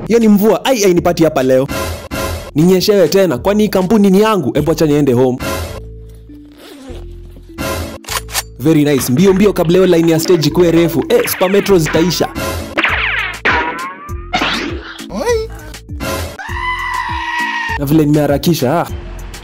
hiyo ni mvua ai ainipati hapa leo ninyeshewe tena kwani hii kampuni ni yangu hebu acha niende home very nice mbio mbio kabla hiyo line ya stage ikuwe refu eh, super metro zitaisha na vile nimeharakisha ah.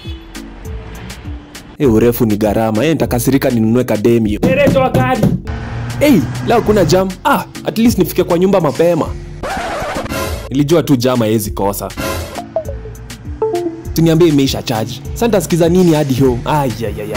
Eh, urefu ni gharama eh, nitakasirika ninunue kademio Dereva wa gari. hey, leo kuna jam ah, at least nifike kwa nyumba mapema nilijua tu jam haiwezi kosa tuniambie imeisha charge sasa nitasikiza nini hadi home ayayaya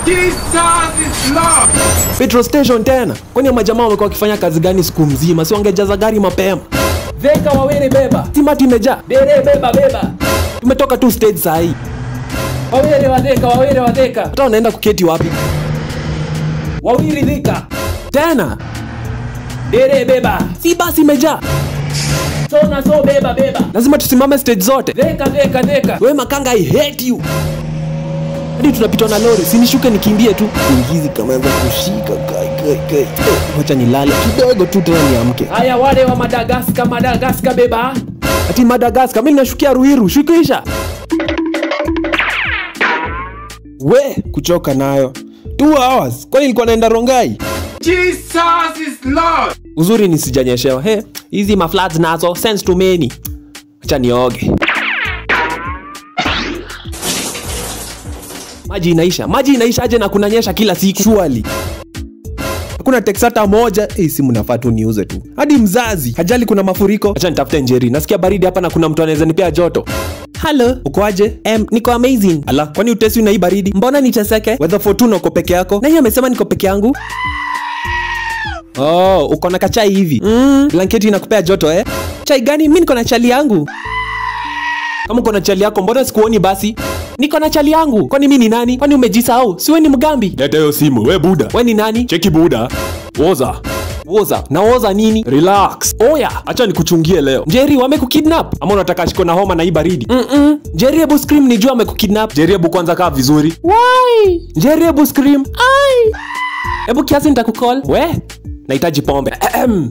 petrol station tena kwani hao majamaa wamekuwa wakifanya kazi gani siku mzima si wangejaza gari mapema Veka wawili beba. simati imejaa Dere beba beba. tumetoka tu stage saa hii Wawili wadheka, wawili wadheka. hata wanaenda kuketi wapi Wawili dhika. tena Dere beba. si basi imejaa So na so beba beba. lazima tusimame stage zote Dheka dheka dheka. we makanga i hate you hadi tunapitwa na lori sinishuke nikimbie tu ingizi kameanza kushika kai kai kai Eh, wacha nilale kidogo tu tena niamke Haya wale wa Madagaskar, Madagaskar beba. ati madagaskar mi ninashukia ruiru shukisha we kuchoka nayo two hours kwani ilikuwa naenda rongai Jesus is Lord. uzuri nisijanyeshewa he hizi mafloods nazo sense to many acha nioge maji inaisha maji inaisha aje na kunanyesha kila siku surely hakuna teksi hata moja hii simu nafaa tu niuze tu hadi mzazi hajali kuna mafuriko acha nitafute njeri nasikia baridi hapa na kuna mtu anaweza nipea joto halo ukoaje em niko amazing ala kwani utesi na hii baridi mbona niteseke weather fortune uko peke yako nani amesema niko peke yangu Oh, uko na kachai hivi mm, blanketi inakupea joto eh? Chai gani? Mi niko na chali yangu. Kama uko na chali yako, mbona sikuoni basi? Niko na chali yangu. Kwani mi ni nani? Kwani umejisahau? Si we ni mgambi? Leta hiyo simu, we buda. We ni nani? Cheki buda. Woza. Woza. Na woza nini? Relax. Oya, acha nikuchungie leo. Jerry, wamekukidnap? Ama unataka shiko na homa na hii baridi? Mm-mm. Jerry, hebu scream nijua amekukidnap. Jerry, hebu kwanza kaa vizuri. Why? Jerry, hebu scream. Ai. Hebu kiasi nitakukol. We, nahitaji pombe. Ahem.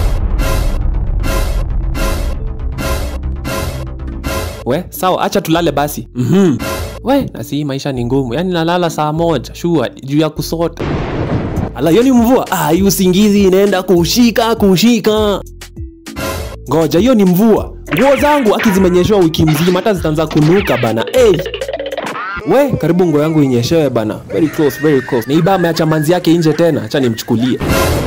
We, sawa, acha tulale basi. Mhm. We, nasi hii maisha ni ngumu. Yaani nalala saa moja, shua juu ya kusota. Ala, hiyo ni mvua. Ah, hii usingizi inaenda kushika kushika. Ngoja, hiyo ni mvua. Nguo zangu aki zimenyeshewa wiki mzima, hata zitaanza kunuka bana. Hey. We, karibu nguo yangu inyeshewe bana. Very close, very close. Neiba ameacha manzi yake nje tena, acha nimchukulie.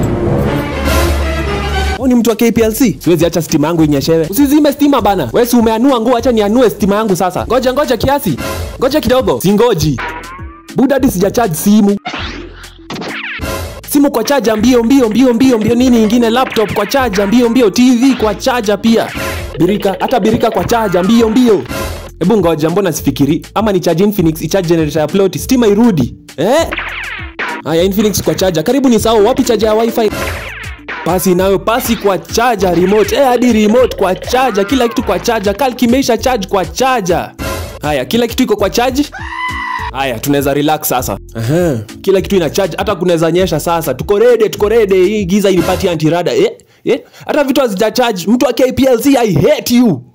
Huyu ni mtu wa KPLC. Siwezi acha stima yangu inyeshewe. Usizime stima bana. Wewe si umeanua nguo, acha nianue stima yangu sasa. Ngoja ngoja kiasi. Ngoja kidogo. Singoji. Buda hadi sijacharge simu. Simu kwa chaja mbio mbio mbio mbio mbio nini ingine laptop kwa chaja mbio mbio TV kwa chaja pia. Birika hata birika kwa chaja mbio mbio. Hebu ngoja mbona sifikiri ama ni charge Infinix icharge generator ya plot stima irudi. Eh? Haya Infinix kwa chaja. Karibu ni sawa wapi chaja ya wifi? pasi nayo pasi kwa chaja remote eh, hadi remote kwa chaja kila kitu kwa chaja kal kimeisha charge kwa chaja haya kila kitu iko kwa charge haya tunaweza relax sasa Aha, kila kitu ina charge hata kunaweza nyesha sasa tuko rede tuko rede hii giza inipati antirada eh, eh, hata vitu hazija charge mtu wa KPLC I hate you